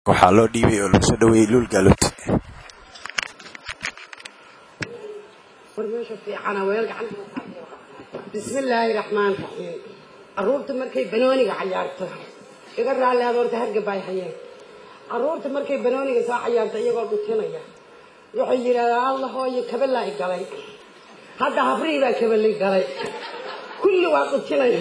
waxaa loo dhiibay oo lagu soo dhaweeyey luul gaaluut bismillaahi raxmaan raxiim caruurta markay banooniga cayaarto iga raalli aad horta hargaba ay hayeen caruurta markay banooniga soo cayaarto iyagoo dhutinaya waxay yidhahdaan alla hooyo kabala i galay hadda habrihii baa kabali galay kulli waa dhutinaya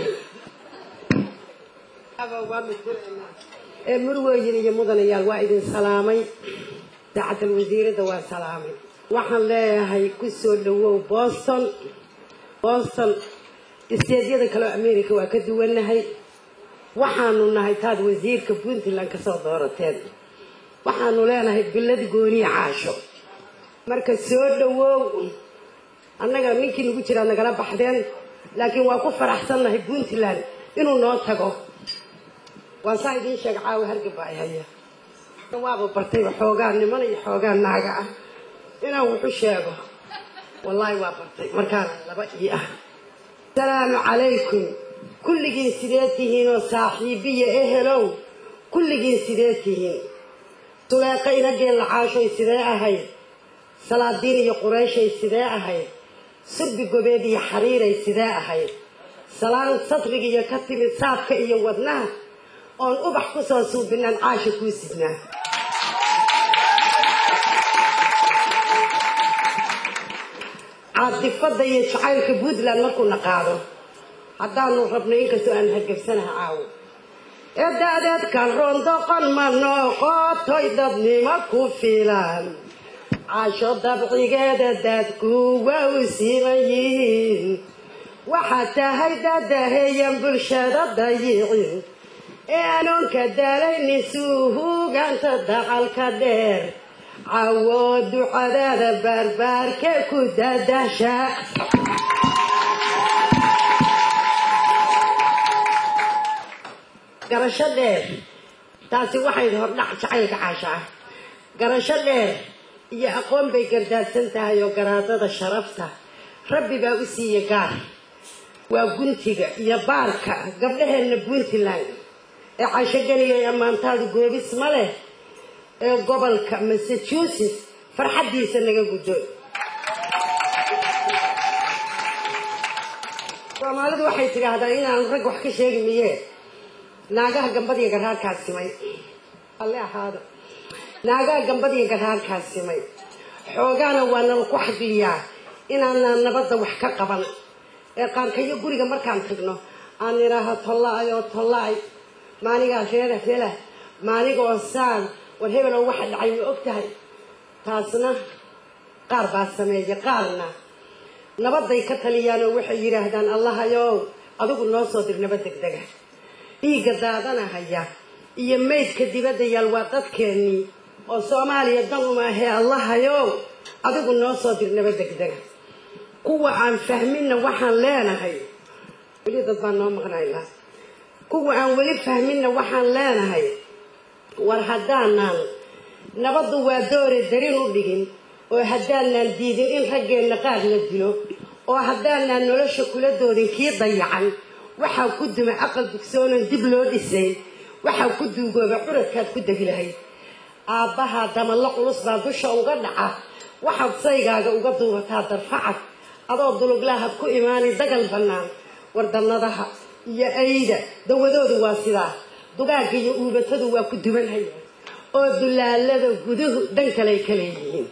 ee murweyin iyo mudanayaal waa idin salaamay saacatal wasiiradda waa salaamay waxaan leeyahay ku soo dhawow boston boston isteedyada kaleo america waa ka duwannahay waxaanu nahay taad wasiirka puntland kasoo doorateen waxaanu leenahay billad gooniya caasho marka soo dhawow annaga ninkii nagu jiraa nagala baxdeen laakiin waa ku faraxsannahay puntland inuu noo tago waan saa idiin sheega caawa hargaba ay haya waaba bartayba xoogaa niman iyo xoogaa naaga ah inaan wuxu sheego wallaahi waa bartay markaana laba ii ah asalaamu calaykum kulligiin sidee tihiin oo saaxiibiya ehelow kulligiin sidee tihiin suleeqa inageen lacaashoy sidee ahayd salaadiin iyo qurayshay sidee ahayd surbi gobeed iyo xariiray sidee ahayd salaan satrigiiyo ka timid saabka iyo wadnaha oon ubax ku soo suubinaan caasha kuu sidnaa caadifada iyo jacaylka puntland markuuna qaado haddaanu rabnay inkastoo aan hargebsanaha caawo eedaadeedkan rondoqon ma noqotoy dadnimo ku filan caasho dabcigeeda dadku waa u siman yihiin waxaad tahay dadaheeyan bulshada dayicin ee anoonka daalaynin suuhuuganta dacalka dheer cawo ducadaada baarbaarke ku dadasha garasho dheer taasi waxay hordhac jacaylka caasha ah garasho dheer iyo aqoon bay gardaadsan tahay oo garaadada sharafta rabbi baa u siiya gaar waa guntiga iyo baarka gabdhaheenna puntland ee caashogeliya ee ammaantaadu goobis ma leh ee gobolka massachusetts farxaddiisa naga guddo soomaalidu waxay tidhaahdaa inaanu rag wax ka sheegi miyee naagaha gambadiyo garaarkaa simay alle ahaado naagaha gambadiyo garaarkaa simay xoogaana waa nala ku xadliyaa inaanaan nabadda wax ka qaban ee qaarkayo guriga markaan tagno aan idhaaho tolla-ay oo tolla-ay maanigaa reera hela maaniga oo saan war hebeloo waxa dhacay ma og tahay taasna qaar baa sameeya qaarna nabadday ka taliyaanoo waxay yidhaahdaan allahayow adigu noo soo dir nabad degdega dhiigga daadanahaya iyo maydka dibadda yaal waa dadkeennii oo soomaaliya dan uma ahee allahayow adigu noo soo dir nabad degdega kuwa aan fahminna waxaan leenahay weli dad baan noo maqnaynaa kuwa aan weli fahminna waxaan leenahay war haddaanaan nabaddu waa doore darin u dhigin oo haddaanaan diidin in raggeenna qaar la dilo oo haddaanaan nolosha kula doodin kii dayacan waxaa ku duma aqal dugsoonan dib loo dhisayn waxaa ku duugooba curadkaad ku degi lahayd aabbahaa damallo culus baa dusha uga dhaca waxaad saygaaga uga duubataa darfacad adoo duluglaahad ku imaanay dagal bannaan wardannadaha iyo ayda dawadoodu waa sidaa dugaagga iyo uubatadu waa ku dubanhaya oo dulaalada guduhu dhan kaley ka leeyihiin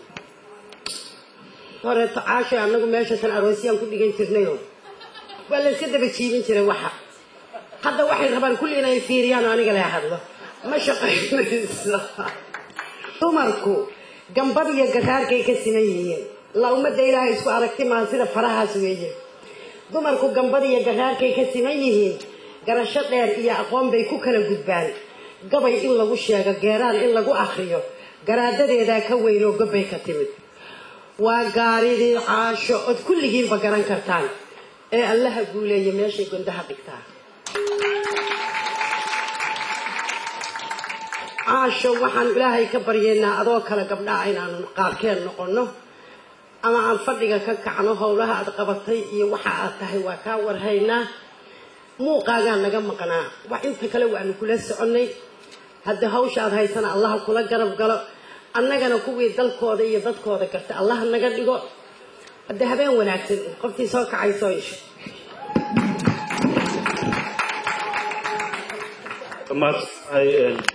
horeeto caasho annagu meesha tan aroosyaan ku dhigan jirnayo waa la yska daba jiibin jiray waxa hadda waxay rabaan kulli inay fiiriyaan oo aniga lee hadlo ma shaqaynayso dumarku gambad iyo garaarkay ka siman yihiin la ummadda ilaahay isku aragti maaha sida farahaas weeye dumarku gambad iyo garaarkay ka siman yihiin garasho dheer iyo aqoon bay ku kala gudbaan gabay in lagu sheego geeraan in lagu akriyo garaadadeedaa ka weyn oo gobbay ka timid waa gaaridii caasho ood kulligiinba garan kartaan ee allaha guuleeya meeshay gondaha dhigtaa caasho waxaan ilaahay ka baryeynaa adoo kale gabdhaha inaanu qaarkeen noqonno ama aan fadhiga ka kacno howlaha aad qabatay iyo waxa aad tahay waa kaa warhaynaa muuqaagaa naga maqnaa wax inta kale waanu kula soconnay hadda hawsha aad haysana allaha kula garab galo annagana kuwii dalkooda iyo dadkooda garta allaha naga dhigo hadda habeen wanaagsan qoftii soo kacayso isho maadsantahay